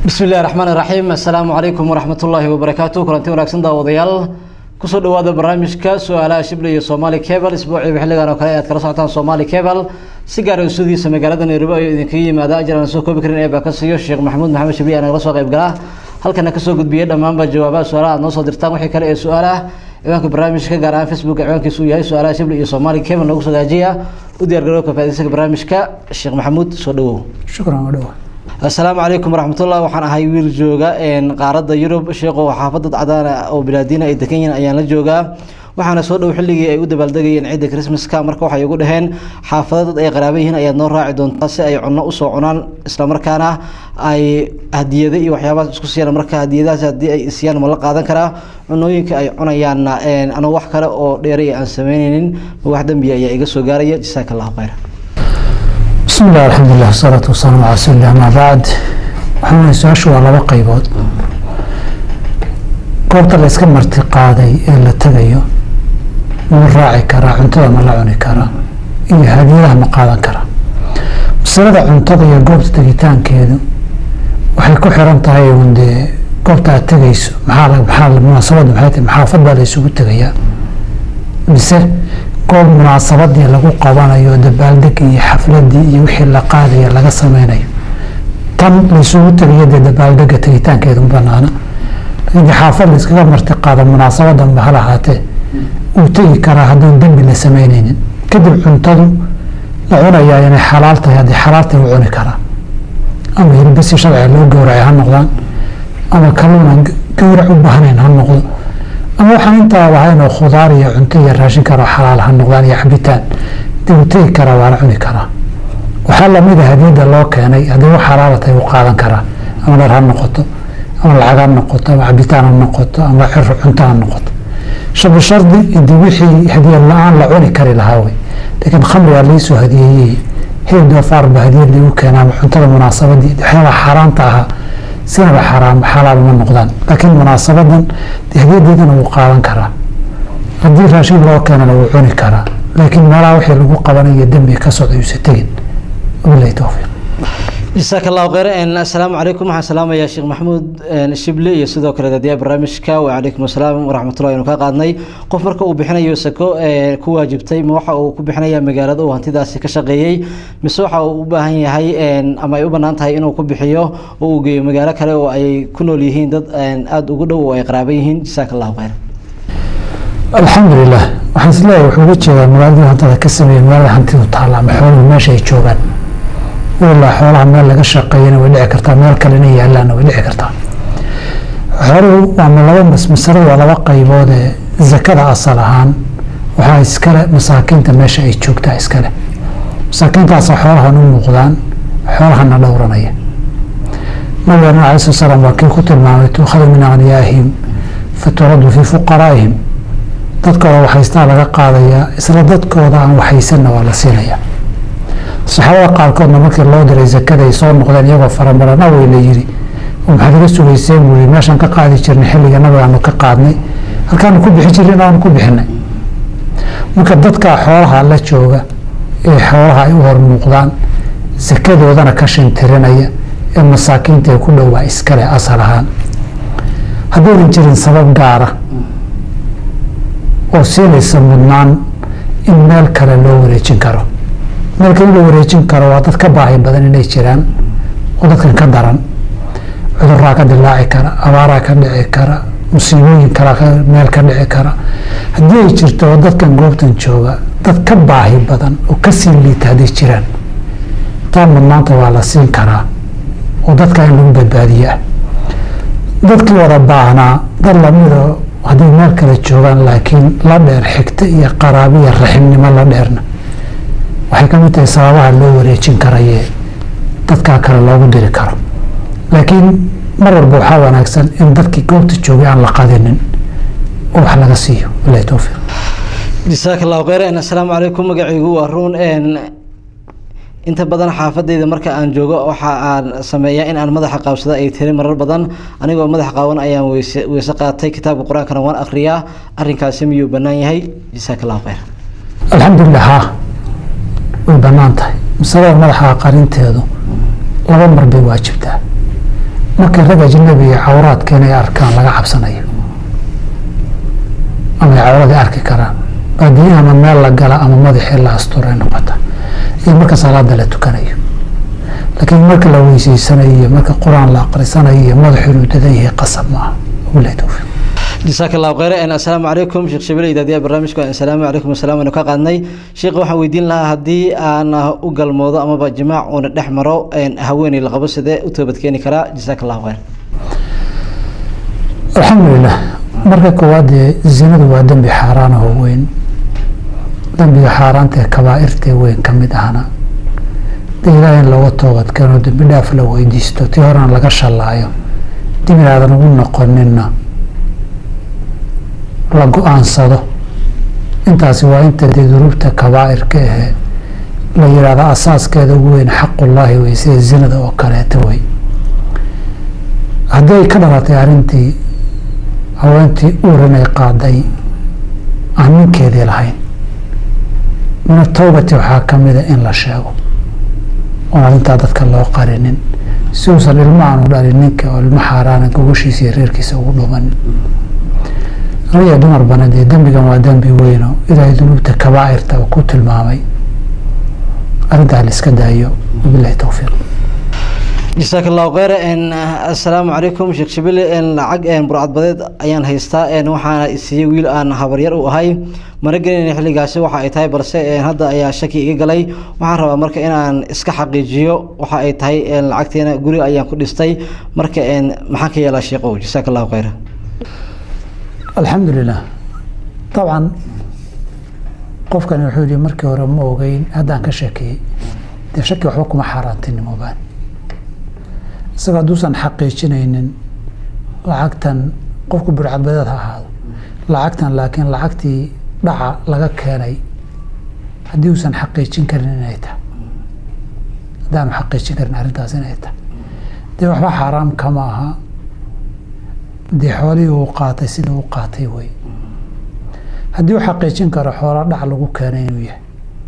bismi illahi raxmaan iraxiim assalaamu calaykum waraxmatullaahi wabarakaatu kulanti wanaagsan daawadayaal kusoo dhawaada barnaamijka su-aalaha shible iyo somali cable isbuuciiba xilligan oo kale aad kala socotaan somali cable si gaara usudiisa magaalada nairobi ayuu idinkaga yimaada ajir aan soo koobi karin ee baa ka siiyo sheekh maxamuud maxamed shabiye nagala soo qayb galaa halkana kasoo gudbiyey dhammaanba jawaabaha su-aalaha aad noo soo dirtaan wixii kale ee su-aalaha ciwaanka barnaamijka gaar ahaan facebook ciwaankiisu uu yahay su-aalaha shible iyo somali cable noogu soo hagaajiya u diyaar garowka faaiidaysiga barnaamijka sheekh maxamuud soo dhawow shukran waa dhawa assalaamu calaykum waraxmatullah waxaan ahay wiil jooga qaaradda yurub sheekho xaafadad cadaana oo bilaadiina ay degan yihiin ayaan la joogaa waxaana soo dhow xilligii ay u dabaaldegayeen ciidda christmaska marka waxay ugu dhaheen xaafada dad ay qaraaba yihiin ayaad noo raaci doontaa si ay cunno usoo cunaan islamarkaana ay hadiyado iyo waxyaabahaas isku siiyaan marka hadiyadahaas haddii ay isiyaan ma la qaadan karaa cunooyinka ay cunayaanna anuu wax kale oo dheeray aan sameyneynin ma wax dembiya ayaa iga soo gaaraya jasaaka allahu khayra bismi illah alxamdulilah wasalaatu wasalaamu calaa rasuulillah amaa bacd waxaan leeyahay su-aashu waa laba qaybood goobta la iska marti qaaday ee la tegayo ma raaci karaa cuntada ma la cuni karaa iyo hadiyadaha ma qaadan karaa masalada cuntada iyo goobta tegitaankeedu waxay ku xiran tahay un dee goobta aad tegayso maxaa maxaa munaasabadda maxay tahay maxaafad baa la isugu tegayaa mise goob munaasabadii lagu qabanayo dabaaldegii iyo xafladii iyo wixii la qaadaya laga sameynayo tan laysugu tegayo dee dabaaldega tegitaankeedu banaana laakiin xaafad la iskaga marti qaado munaasabadanba hal ahaatee uu tegi karaa hadduun dembi la sameyneynin kadib cuntadu la cunayaa inay xalaal tahay haddii xalaal tahay u cuni karaa ama hilbasi sharciga loo gowracay ha noqdaan ama kaluunan gowrac u baahnayn ha noqdo ama waxaan intaa ahayn oo khudaar iyo cunto iyo raashin karo xalaal ha noqdaan iyo cabitaan dib u tegi karaa waa la cuni karaa waxaa lamid a hadiyadda loo keenay haddii wax xalaala tahay u qaadan karaa ama dhar ha noqoto ama lacag ha noqoto ama cabitaan ha noqoto ama cir cunto ha noqoto shabi shardi intii wixii hadiyad la-aan la cuni kari lahaa wey laakiin khamrigaa laisoo hadiyeeyey hilib doofaar ba hadiyad lagu keenaa ama cuntada munaasabadii waxyaabaha xaaraanta ahaa sinaba xaraam xalaal ma noqdaan laakiin munaasabadan hadiyadeedana wuu qaadan karaa haddii raashin loo keenana wuu cuni karaa laakiin meelaha wixii lagu qabanayo dembi ka socda yuusa tegin wabilahi towfiiq jasaaka allahu kheyr assalaamu calaykum waxaan salaamayaa sheekh maxamuud shible iyo sidoo kale dadiyaa barnaamijka wacalaykum assalaam waraxmatullahi anu ka qaadnay qof marka uu bixinayo sako ku waajibtay ma waxa uu ku bixinaya magaalada uu hantidaasi ka shaqeeyey mise waxa uu u baahan yahay ama ay u bannaan tahay inuu ku bixiyo oo uu geeyo magaalo kale oo ay ku nool yihiin dad aada ugu dhow oo ay qaraaban yihiin jasaaka allahu kheyr alxamdulilah waxaan isleeyahay wuxuu uga jeedaa magaaladii hantada ka sameeyey magaalada hantidu taalla ama xooluhu meesha ay joogaan ilaa xoolaha meel laga shaqeeyana way dhici kartaa meel kale inay yaalaana way dhici kartaa xooluhu waama laba masalada waa laba qaybood ee zakada asal ahaan waxaa iskale masaakiinta meesha ay joogtaa iskale masaakiintaasa xoolahan u muuqdaan xoolahana dhowranaya nabigeena alai sala slam waa kii ku tilmaamay tuukhadu min akhniyaahim faturaddu fii fuqaraa'ihim dadkooda waxaystaa laga qaadayaa isla dadkooda aan waxaysanna waa la siinayaa saxaabada qaarkoodna markii loo diray zakada ay soo noqdeen iyagoo faramarana wey la yiri oo maxaad iga sugayseen buu yii meeshaan ka qaadi jirnay xilliga nabigaanu ka qaadnay halkaanu ku bixi jirnay aanu ku bixinay marka dadkaa xoolaha la jooga ee xoolaha ay u hor muuqdaan sakadoodana ka shintirinaya ee masaakiinta ee ku dhowaa iskale asal ahaan haddaynan jirin sabab gaara oo siinaysa mudnaan in meel kale loo wareejin karo meelka in la wareejin karo waa dad ka baahi badan inay jiraan oo dadkan ka daran cuduraa ka dilaaci kara abaaraa ka dhici kara musiibooyin kala meel ka dhici kara haddii ay jirto oo dadkan goobtan jooga dad ka baahi badan oo kasii liita hadday jiraan taa mudnaanta waa la siin karaa oo dadka in lagu badbaadiyaa dadkii wada baahnaa dad lamida hadday meel kale joogaan laakiin la dheer xigta iyo qaraabiya raximnimo la dheerna waxay ka mid tahay sababaha loo wareejin karaye dadkaa kale loogu diri karo laakiin mar walba waxaa wanaagsan in dadkii goobta joogay aan la qadinin oo wax laga siiyo bilahi towfiiq jasaaka allahu kheyr assalaamu calaykum magacaygu waa ruun inta badan xaafadeyda marka aan joogo waxa aan sameeyaa in aan madaxa qaabsado ay tiri marar badan anigoo madaxa qaawan ayaan weyse weyse qaatay kitaabka qur-aankana waan akhriyaa arrinkaasi miyuu bannaan yahay jasaaka allahu kheyr alxamdulilah ha way bannaan tahay masalada madaxa qarinteedu laba mar bay waajibtaa markay rag ajnabi iyo cawraadka inay arkaan laga cabsanayo ama ay cawradii arki karaan baadiyaha ama meel la gala ama madaxii la asturay noqota iyo marka salaada la tukanayo laakiin marka la weyseysanayo iyo marka qur-aan la aqrisanayo iyo madaxu inuu dadan yahay qasab maaha wabilahi towfiiq jasaaka allahu khayr assalaamu calaykum sheekh shabile idaadiya barnaamijka assalaamu calaykum asalaam aynu ka qaadnay sheekh waxaan weydiin lahaa haddii aan u galmoodo amaba jimaac uuna dhex maro haweeney la qabo sidee u toobadkeeni karaa jasaaka allahu khayr alxamdulilah marka koowaad dee zinadu waa dembi xaaraan oo weyn dembiga xaaraanta ee kabaa'irtee weyn ka mid ahna dee ilaahay in looga toobadkeeno dembi dhaaf la weydiisto tii horena laga shallaayo dib inaadan ugu noqoninna la go-aansado intaasi waa inta dee duruubta kabaa'irka ahee la yidhaahdo asaaskeeda ugu weyn xaqullaahi wey sida zinada oo kaleeta wey haddii ay ka dhalatay arrintii haweentii uuran ay qaaday aan ninkeedii lahayn min atowbati waxaa ka mida in la sheego oon arrintaa dadka loo qarinin si uusan ilmo aanu dhalin ninka oo ilmo xaaraana gogoshiisa iyo reerkiisa ugu dhumanin rag iyo dumar bana dee dembigan waa dembi weyno ilaahay dunuubta kabaa'irta uu ku tilmaamay arrintaa la iska daayo wabilahi towfiiq jasaaka allahu kheyr assalaamu calaykum sheekh shabile lacag burcadbadeed ayaan haystaa waxaana isiiyey wiil aan habaryar u ahay mana gelinayna xilligaasi waxa ay tahay balse hadda ayaa shaki iga galay waxaan rabaa marka inaan iska xaqiijiyo waxa ay tahay lacagteena guri ayaan ku dhistay marka maxaan ka yeelaa sheekow jasaaka allahu kheyr alxamdulilah dabcan qofkani wuxuu yihi markii hore ma ogeyn haddaan ka sheekeeyey dee shaki waxba kuma xaaraantinimoobaan isaga hadduusan xaqiijinaynin lacagtan qofku burcadbadeed ha ahaado lacagtan laakiin lacagtii dhaca laga keenay haddii uusan xaqiijin karin inay tahay haddaanu xaqiijin karin arrintaas inay tahay dee waxba xaaraam kama aha dee xoolihii uu qaatay sida u qaatay wey haddii uu xaqiijin karo xoola dhac lagu keenay inuu yahay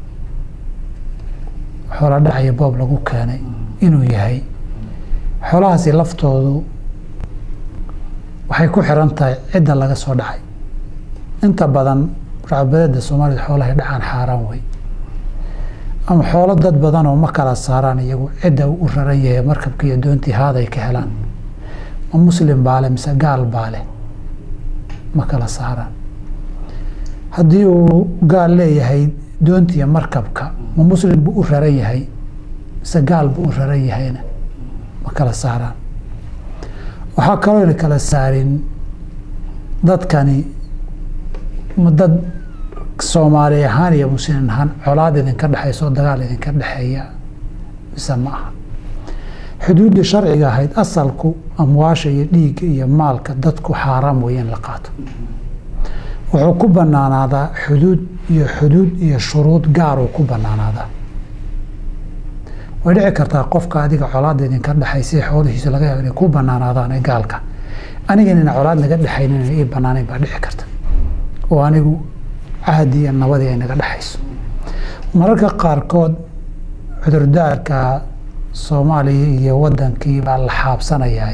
xoola dhac iyo boob lagu keenay inuu yahay xoolahaasi laftoodu waxay ku xiran tahay cidda laga soo dhacay inta badan burcadbadeeda soomaalida xoolahay dhacaan xaaraan wey ama xoolo dad badan oo ma kala saaraan iyagu cidda u raran yahay markabka iyo doontii haaday ka helaan ma muslim baale mise gaal baale ma kala saaraan haddii uu gaal leeyahay doontiiyo markabka ma muslim buu u raran yahay mise gaal buu u raran yahayna ma kala saaraan waxaa kaloo ina kala saarin dadkani ma dad soomaali ahaan iyo muslim ahaan colaad idinka dhexaysa oo dagaal idinka dhexeeya mise ma aha xuduuddii sharciga ahayd asalku amwaasha iyo dhiigga iyo maalka dadku xaaraam weeye in la qaato wuxuu ku banaanaadaa xuduud iyo xuduud iyo shuruud gaaruu ku banaanaadaa way dhici kartaa qofka adiga colaada idinka dhexaysa xoolihiisa laga yaabo inay ku banaanaadaan ee gaalka aniga inayna colaad naga dhexaynin ii banaanayn baa dhici karta oo anigu cahdi iyo nabadii ay naga dhexayso mararka qaarkood cudurdaarka soomaaliya iyo wadankii baa la xaabsanayaa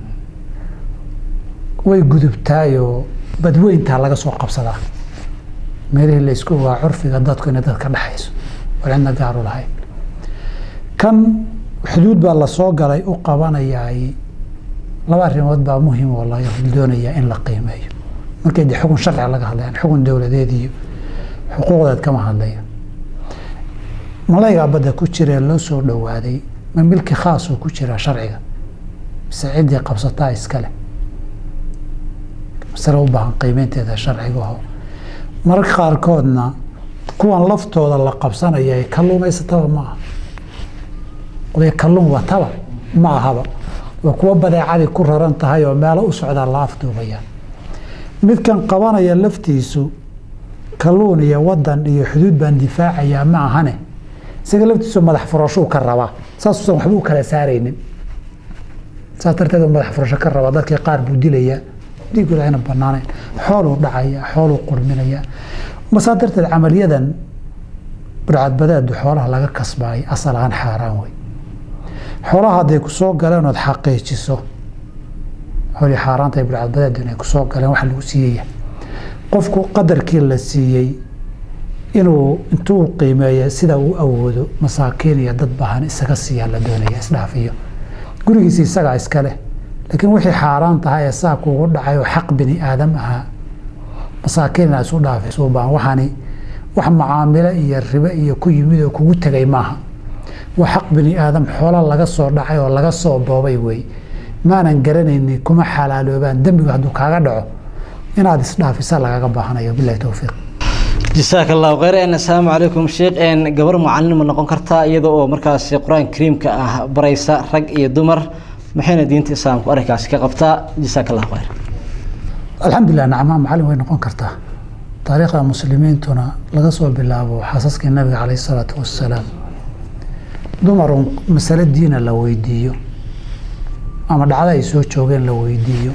way gudubtaayoo badweyntaa laga soo qabsadaa meelihii laysku ogaa curfiga dadku inay dad ka dhexayso oo cidna gaaru lahayn kan xuduud baa lasoo galay u qabanayaay laba arrimood baa muhiim oo la doonayaa in la qiimeeyo markay de xukun sharciga laga hadlayaan xukun dowladeed iyo xuquuqdeed kama hadlayo malaygaa badda ku jiree loo soo dhowaaday ma milki khaasoo ku jiraa sharciga mise ciddii qabsataa iskale masale u baahan qiimeynteeda sharciga aho mararka qaarkoodna kuwan laftooda la qabsanaya kalluumaysataba ma aha oday kalluun wataba ma ahaba waa kuwa badeecadii ku raran tahay oo meelo u socdaa la afduubaya midkan qabanaya laftiisu kalluun iyo wadan iyo xuduud baan difaacayaa ma ahane isaga laftiisu madax furashuu ka rabaa saasuusan waxba u kala saaraynin saas darteed madax furasho ka rabaa dadkii qaar buu dilayaa dhiigooda ayna banaanayn xooluu dhacaya xooluu qurminaya masaa darteed camaliyadan burcadbadeedu xoolaha laga kasbaayay asal ahaan xaaraan wey xoolaha hadday ku soo galeen ood xaqiijiso xoolii xaaraanta iyo bilcadbadeed inay kusoo galeen waxa lagu siiyaya qofku qadarkii la siiyey inuu intuu qiimeeya sida uu awoodo masaakiin iyo dad bahan isaga siiyaa la doonaya isdhaafiyo gurigiisi isagaa iska leh laakiin wixii xaaraan tahay ee saa kuugu dhacay oo xaq bini aadam ahaa masaakiin inaa isu dhaafayso baan waxaani wax macaamilo iyo ribe iyo ku yimid oo kugu tegay maaha waa xaq bini aadam xoola laga soo dhacay oo laga soo boobay wey maanan garanaynin kuma xalaaloobaan dembigu hadduu kaaga dhaco inaad isdhaafisa lagaga baahanayo bilahi towfiiq jasaaka allahu kheyr assalaamu calaykum sheekh gabar macalin ma noqon kartaa iyada oo markaasi qur-aanka kariimka ah baraysa rag iyo dumar maxayna diinta islaamku arrinkaasi ka qabtaa jasaaka allahu kheyr alxamdulilah nacmaa macalin way noqon kartaa taariikhda muslimiintuna laga soo bilaabo xaasaskii nabiga caleyh isalaatu wassalaam dumarun masale diina la weydiiyo ama dhacdo ay soo joogeen la weydiiyo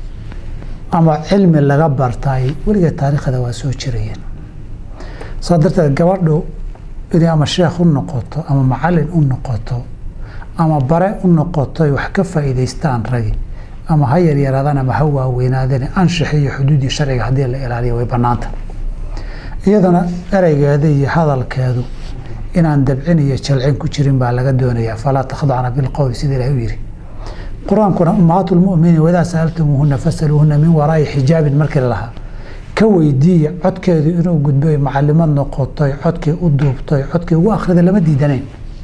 ama cilmi laga bartay weligeed taariikhda waa soo jirayeen saa darteed gabadhu inay ama sheekh u noqoto ama macalin u noqoto ama bare u noqotoy wax ka faa'iidaystaan ragi ama ha yaryaraadaan ama ha waaweynaadeen anshaxi iyo xuduudii sharciga haddii la ilaaliyo way bannaanta iyadana ereygeeda iyo hadalkeedu inaan dabcin iyo jalcin ku jirin baa laga doonayaa falaa takhdacna bilqowli sida ilahi u yidhi qur-aankuna ummahaatu lmuminiin wadaa sa'altumuuhuna fasaluuhuna min waraa'i xijaabin markii lalahaa ka weydiiya codkeedu inuu gudboy macalimad noqotoy codkii u duubtoy codkii ugu akhrida lama diidanayn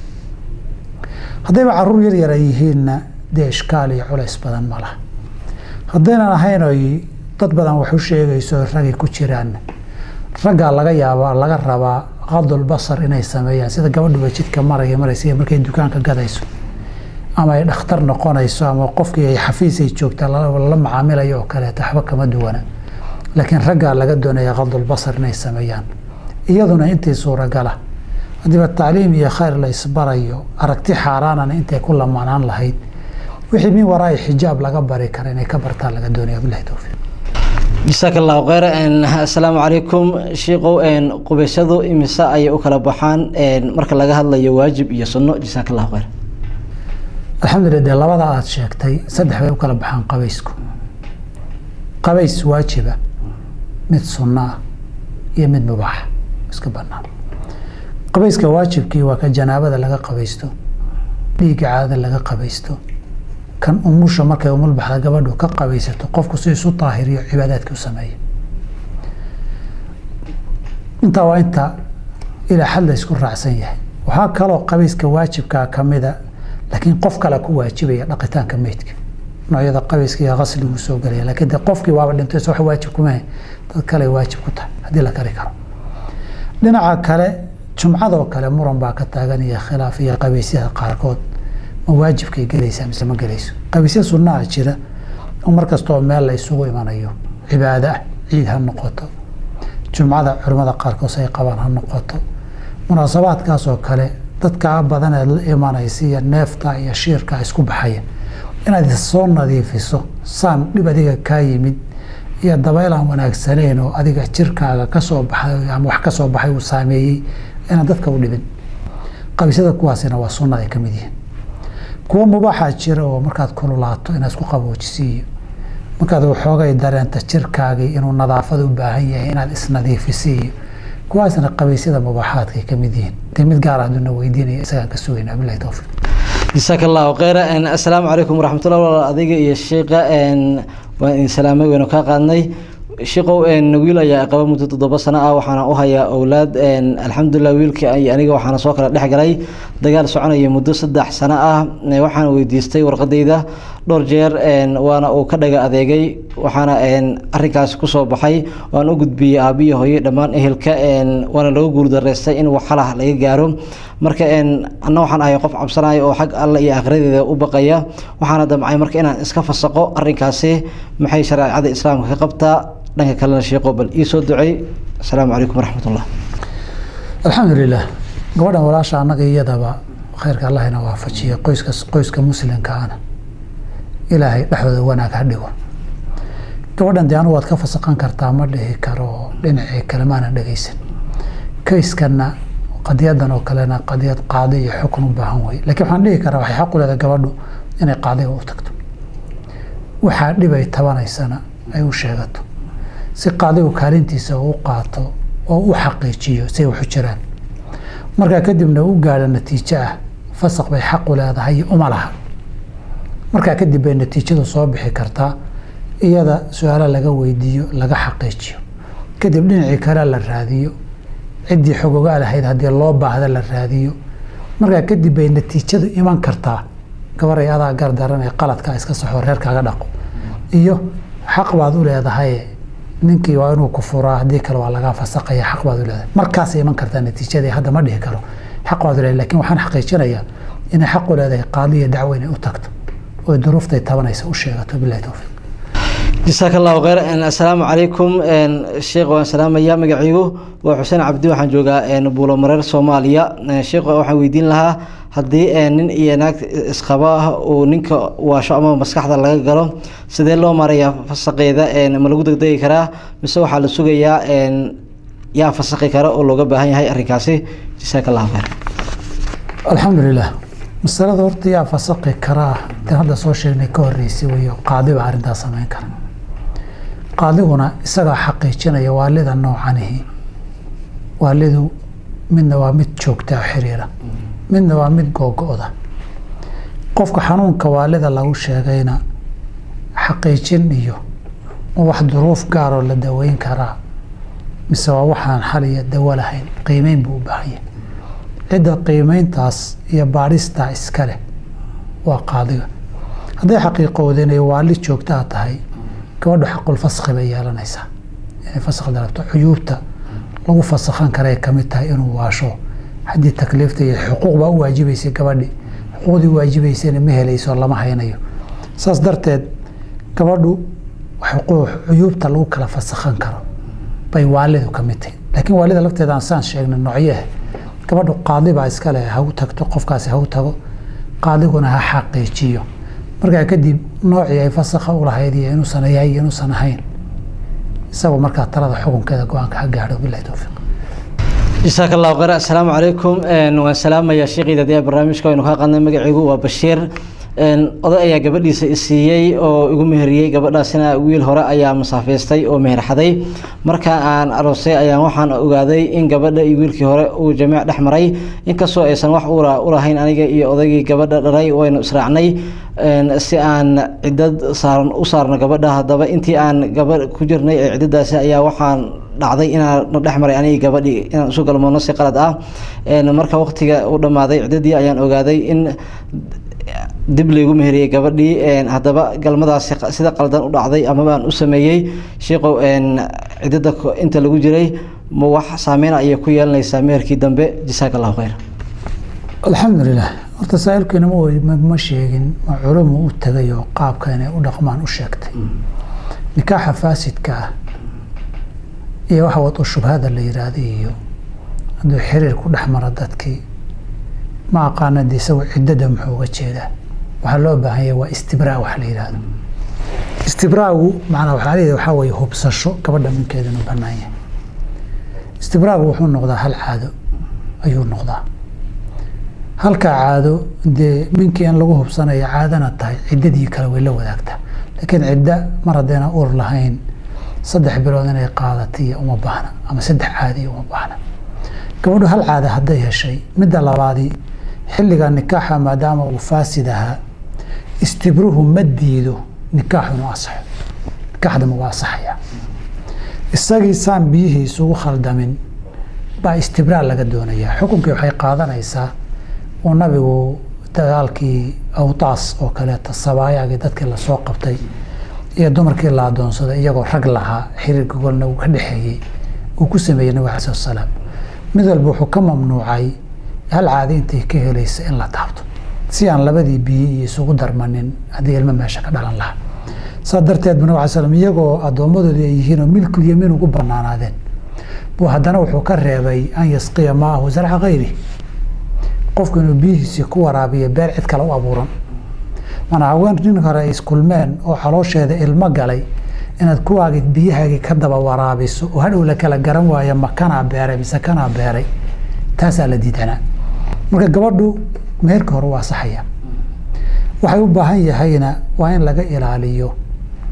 haddayba caruur yar yara yihiinna dee ishkaal iyo culays badan ma laha haddaynan ahayn oy dad badan wax u sheegayso ragay ku jiraan raggaa laga yaabaa laga rabaa qadul basar inay sameeyaan sida gabadhuba jidka maraya maraysa markay dukaanka gadayso ama ay dhakhtar noqonayso ama qofkii ay xafiisay joogtaa lala macaamilayo oo kaleeto waxba kama duwana laakiin raggaa laga doonaya qadul basar inay sameeyaan iyaduna intii suuragala haddiiba tacliim iyo khayr la isbarayo aragti xaaraanana intay ku lamaanaan lahayd wixii min waraa'i xijaab laga bari kara inay ka bartaan laga doonaya bilahi towfiiq jasaaka allahu kheyr assalaamu calaykum shiikow qubaysyadu imise ayay u kala baxaan marka laga hadlayo waajib iyo sunno jasaaka allahu kheyr alxamdulilah dee labada aada sheegtay saddex bay u kala baxaan qabaysku qabays waajiba mid sunno ah iyo mid mubaaxa iska banaan qabayska waajibkii waa ka janaabada laga qabaysto dhiigga caadada laga qabaysto kan umusha markay umulbaxda gabadhu ka qabaysato qofku si isu daahiriyo cibaadaadkii u sameeya intaa waa inta ilaa xad la isku raacsan yahay waxaa kaloo qabayska waajibkaa kamida laakiin qof kale ku waajibaya dhaqitaanka meydka noocyada qabayska iyo qasliguu soo gelaya lakiin de qofkii waaba dhintay wax waajib kumahe dad kale waajib ku tahay haddii la kari karo dhinaca kale jumcadoo kale muran baa ka taagan iyo khilaaf iyo qabaysyada qaarkood ma waajibkay gelaysaa mise ma gelayso qabaysya sunnaha jira oo mar kastoo meel la isugu imanayo cibaado ah ciid ha noqoto jumcada culimmada qaarkood ay qabaan ha noqoto munaasabaadkaasoo kale dadkaa badaneed la imanaysa iyo neefta iyo shiirka isku baxaya inaad soo nadiifiso saan dhib adiga kaa yimid iyo dabayl aan wanaagsanayn oo adiga jirkaaga kasoo baxay ama wax kasoo baxay uu saameeyey inaan dadka u dhibin qabisyada kuwaasina waa sunna ay ka mid yihiin kuwo mubaaxaa jira oo markaad kululaato inaad isku qaboojisiiyo markaad waxoogay dareenta jirkaagii inuu nadaafad u baahan yahay inaad isnadiifisiiyo kuwaasna qabaysyada mubaaxaadkay ka mid yihiin de mid gaar ahduna weydiinaya isagaan ka sugaynaa bilahi towfiiq jasaaka allahu kheyra assalaamu calaykum waraxmatullah walaal adiga iyo sheika waan idin salaamay waynu kaa qaadnay shiikow wiil ayaa qaba muddo toddoba sano ah waxaana u hayaa owlaad alxamdulilah wiilkii aniga waxaana soo kala dhex galay dagaal soconaya muddo saddex sano ah waxaana weydiistay warqadayda dhowr jeer waana uu ka dhaga adeegay waxaana arinkaasi kusoo baxay waan u gudbiyey aabiyo hooye dhammaan ehelka waana laga guurdareystay in waxalah laga gaaro marka anna waxaan ahay qof cabsanaya oo xag alla iyo akhiradeeda u baqaya waxaana damcay marka inaan iska fasaqo arinkaasi maxay shareecada islaamka ka qabtaa dhanka kalena sheeko bal ii soo ducey asalaamu calaykum waraxmatullah alxamdulilah gabadhan walaasha annaga iyadaba khayrka allahina waafajiya qoyska qoyska muslimka ana ilaahay dhexdooda wanaag ha dhigo gabadhan dee anu waad ka fasaqan kartaa ma dhihi karo dhinacii kale maana dhegeysan kayskanna qadiyadan oo kalena qadiyad qaadi iyo xukun u baahan wey lakiin waxaan dhihi karaa waxay xaq u leedahay gabadhu inay qaadiga u tagto waxaa dhibay tabanaysana ay u sheegato si qaadigu kaalintiisa u qaato oo u xaqiijiyo say waxu jiraan markaa kadibna u gaadho natiijo ah fasaq bay xaqu leedahay uma laha markaa kadib bay natiijadu soo bixi kartaa iyada su-aalo laga weydiiyo laga xaqiijiyo kadib dhinacii kale la raadiyo ciddii xogogaa lahayd haddii loo baahda la raadiyo markaa kadib bay natiijadu iman kartaa gabaray adaa gardaran ee qaladkaa iska saxo reerkaaga dhaqo iyo xaq baad u leedahay ninkii waa inuu ku furaa haddii kale waa lagaa fasaqaya xaq baad u leedahay markaasay iman kartaa natiijadii hadda ma dhihi karo xaq baad u leedahay lakin waxaan xaqiijinayaa inay xaq u leedahay qaadiya dacwo inay u tagto oo duruuftay tabanaysa u sheegato bilahi towfiiq jasaaka allahu kheyr assalaamu calaykum sheekh waan salaamaya magaciigu waa xuseen cabdi waxaan joogaa buulo mareer soomaaliya sheekh waxaan weydiin lahaa haddii nin iyo naag isqabo ah uu ninka waasho ama maskaxda laga galo sidee loo marayaa fasaqeeda ma lagu degdegi karaa mise waxaa la sugayaa yaa fasaqi kara oo looga baahan yahay arrinkaasi jasaaka allahu kheyr alxamdulilah masalada horta yaa fasaqi karaa tan hadda soo sheegnay ka horeysay weyo qaadi baa arrintaas samayn kara qaadiguna isagaa xaqiijinaya waalida noocanihi waalidu midna waa mid joogta oo xiriira midna waa mid googo-da qofka xanuunka waalida lagu sheegayna xaqiijin iyo ma wax duruuf gaaroo la daweyn karaa mise waa waxaan xal iyo dawo lahayn qiimeyn buu u baahanya cidda qiimeyntaas iyo baadhistaa iska leh waa qaadiga hadday xaqiiqowda inay waali joogtaa tahay gabadhu xaqul faskhi bay yeelanaysaa inay faskh dalabto cuyuubta lagu fasakhan karay kamid tahay inuu waasho haddii takliifta iyo xuquuq baa u waajibaysay gabadhi xuquuqdii waajibaysayna ma helayso lama haynayo saas darteed gabadhu xuquuq cuyuubta lagu kala fasakhan karo bay waalidu ka mid tahay laakiin waalida lafteeda aan saan sheegnay noocyaha gabadhu qaadi baa iska leh ha u tagto qofkaasi ha u tago qaadiguna ha xaqiijiyo markaa kadib noocii ay fasakha u lahayd iyo inuusan yahay iyo inuusan ahayn isagoo markaa talada xukunkeeda go-aanka ha gaadho bilahi towfiiq jasaaka allahu kheyr assalaamu calaykum waan salaamayaa sheekhiida dee barnaamijka aynu kaa qadnay magaciigu waa bashiir oday ayaa gabadhiisa isiiyey oo igu meheriyey gabadhaasina wiil hore ayaa masaafaystay oo meherxaday marka aan aroosay ayaan waxaan ogaaday in gabadha iyo wiilkii hore uu jamiic dhex maray inkastoo aysan wax ulahayn aniga iyo odaygii gabadha dhalay waynu israacnay si aan cidad saaran u saarno gabadha haddaba intii aan gabadh ku jirnay ee ciddadaasi ayaa waxaan dhacday inaan dhex maray anigi gabadhii inaan isu galmoodno si qalad ah marka waqtiga u dhammaaday ciddadii ayaan ogaaday in dib laygu meheriyey gabadhii haddaba galmadaasi sida qaldan u dhacday amaba aan u sameeyey sheikow ciddada inta lagu jiray ma wax saameyn ayay ku yeelanaysaa meherkii dambe jasaaka allahu kheyr alxamdulilah horta saailkiina ma sheegin ma culumu u tagay oo qaabka inay u dhaqmaan u sheegtay nikaaxa faasidka ah iyo waxa wad u shubhada la yiraahday iyo hadduu xiriir ku dhex maro dadkii ma aqaana de isagu ciddada muxuu uga jeedaa waxaa loo baahanya waa istibraa wax la yihahdo istibraagu manaa waxaa leeyahay waxaa weeye hubsasho gabadha minkeeda inuu banaan yahay istibraagu wuxuu noqdaa hal caado ayuu noqdaa halkaa caado dee minkii in lagu hubsanayo caadana tahay ciddadii kale way la wadaagtaa laakiin cidda mar haddayna ur lahayn saddex bilood inay qaadatiyo uma baahna ama saddex caadiyo uma baahna gabadhu hal caada hadday heshay midda labaadii xilliga nikaaxa maadaama uu faasid ahaa istibruhu ma diido nikaaxu inuu asaxo nikaaxdama waa asaxaya isagii saan biyihii isugu khaldamin baa istibraa laga doonayaa xukunkii waxay qaadanaysaa uu nabigu dagaalkii awtaas oo kaleeta sabaayaagii dadkii lasoo qabtay iyo dumarkii la adoonsaday iyagoo rag lahaa xiriir gogolna uu ka dhexeeyey uu ku sameeyey nabig alai slat salaam mid walba wuxuu ka mamnuucay hal caadi intay ka helaysa in la taabto si aan labadii biyi iyo isugu darmanin haddii ilmo meesha ka dhalan lahaa saa darteed bu nabig ala slam iyagoo addoommadoodii ay yihiinoo milkul yamiin ugu banaanaadeen buu haddana wuxuu ka reebay an yasqiya maahu zarca kayri qofku inuu biyihiisii ku waraabiyo beer cid kale u abuuran mana haween nin hore ay iskulmeen oo caloosheeda ilmo galay inaad kuwaagi biyahaagii ka daba waraabiso oo hadhow la kala garan waayo ma kanaa beeray mise kanaa beeray taasaa la diidanaa marka gabadhu meherka hore waa saxaya waxay u baahan yahayna waa in laga ilaaliyo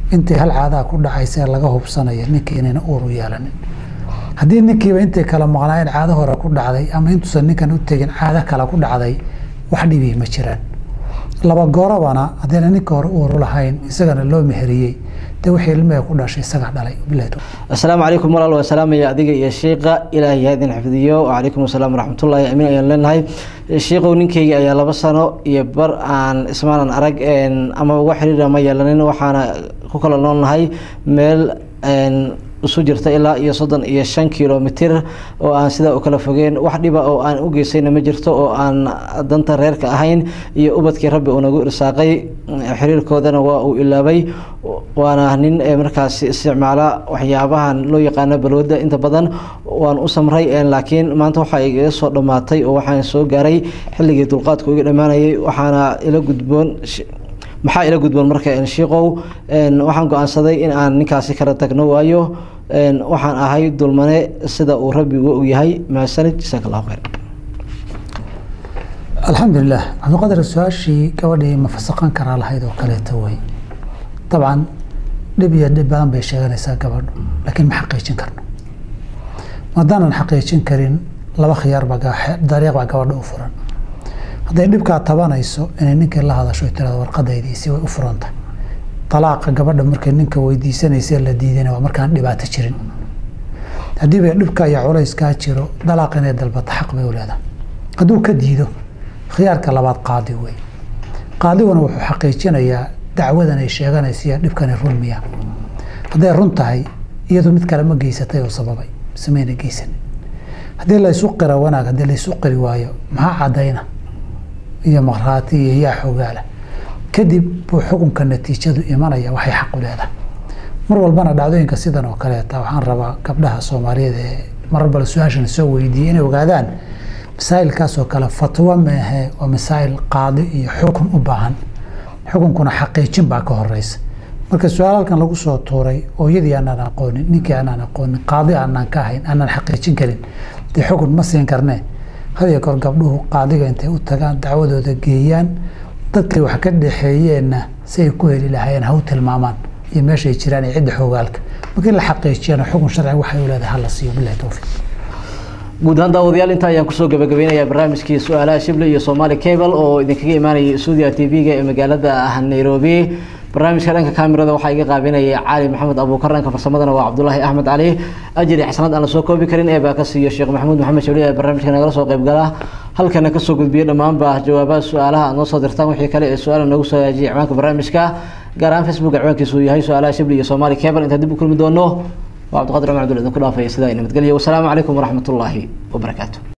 intii hal caadaa ku dhacaysa ee laga hubsanaya ninkii inayna uur u yeelanin haddii ninkiiba intay kala maqnaayeen caado hore ku dhacday ama intuusan ninkan u tegin caado kale ku dhacday wax dhibii ma jiraan laba goorabana haddayna ninka hore uuru lahayn isagana loo meheriyey dee wixii ilmihee ku dhashay isagaa dhalay bilahi tawfiiq asalaamu calaykum walaal waa salaamaya adiga iyo shiiqa ilaahay ha idin xifdiyo wacalaykum asalaam waraxmatullaahi amiin ayaan leenahay shiiqow ninkeyga ayaa laba sano iyo bar aan ismaanan arag ama uga xiriira ma yeelanin waxaana ku kala noolnahay meel isu jirta ilaa iyo soddon iyo shan kilomitir oo aan sidaa u kala fogeen wax dhiba oo aan u geysayna ma jirto oo aan danta reerka ahayn iyo ubadkii rabbi uu nagu irsaaqay xiriirkoodana waa uu ilaabay waana nin markaasi isticmaala waxyaabahan loo yaqaano balwada inta badan waan u samray laakiin maanta waxaa igaga soo dhammaatay oo waxaan soo gaaray xilligii dulqaadku iga dhammaanayay waxaana ila gudboon maxaa ila gudboon marka shiiqow waxaan go-aansaday in aan ninkaasi kala tagno waayo waxaan ahay dulmane sida uu rabbigu u yahay maasanid jasaak allahu khayr alxamdulilah cabdiqadar su-aashii gabadhii ma fasaqan karaa lahayd oo kaleeto wey dabcan dhib iyo dhib badan bay sheeganaysaa gabadhu laakiin ma xaqiijin karno maadaanan xaqiijin karin laba khiyaar baa dariiq baa gabadha u furan hadday dhibkaa tabanayso inay ninkii la hadasho tirada warqadaydiisi way u furantahay dalaaqa gabadha markay ninka weydiisanaysa la diidana waa markaan dhibaato jirin haddii bay dhibka iyo culayskaa jiro dalaaq inay dalbata xaq bay u leedahay hadduu ka diido khiyaarka labaad qaadi wey qaadiguna wuxuu xaqiijinayaa dacwadan ay sheeganaysa iyo dhibkani run miya hadday run tahay iyadu mid kale ma geysatay oo sababay mise mayna geysanin haddii laysu qira wanaag haddii laysu qiri waayo maxaa caddayna iyo maqraati iyo yaa xogaala kadib buu xukunka natiijadu imanaya waxay xaq u leedahay mar walbana dhacdooyinka sidan oo kaleeta waxaan rabaa gabdhaha soomaaliyeed ee marar bale su-aashan soo weydiiyey inay ogaadaan masaa'ilkaasoo kale fatwo meehe waa masaa'il qaadi iyo xukun u baahan xukunkuna xaqiijin baa ka horeysa marka su-aal halkan lagu soo tuuray ooyadii aanaan aqoonin ninkii aanaan aqoonin qaadi aanaan ka ahayn aanaan xaqiijin karin dee xukun ma siin karnee hadiyo goor gabdhuhu qaadiga intay u tagaan dacwadooda geeyaan dadkay wax ka dhexeeyeenna si ay ku heli lahaayeen ha u tilmaamaan iyo meeshay jiraan iyo cidda xoogaalka markii la xaqiijiyana xukun sharci waxay u leedahay hala siiyo bilahi towfiiq guud ahaan daawadayaal intaa ayaan kusoo gabagabeynayaa barnaamijkii su-aalaha shible iyo somaali cable oo idinkaga imaanayay stuudiga t v-ga ee magaalada nairobi barnaamijka dhanka kamerada waxaa iga qaabinayay cali maxamed abuukar dhanka farsamadana waa cabdulaahi axmed cali ajiri xasanad aan la soo koobi karin ee baa ka siiyo sheekh maxamuud maxamed shabli ee barnaamijka nagala soo qaybgala halkana kasoo gudbiya dhammaanba jawaabaha su-aalaha aad noo soo dirtaan wixii kale ee su-aala noogu soo hagaajiyay ciwaanka barnaamijka gaar ahaan facebook ciwaankiisu yahay su-aalaha shibli iyo somaali cable intaan dib u kulmi doono waa cabdiqadir cumar abdul idinku dhaafaya sidaa nabadgelya wasalaamu calaykum waraxmat ullaahi wabarakaatu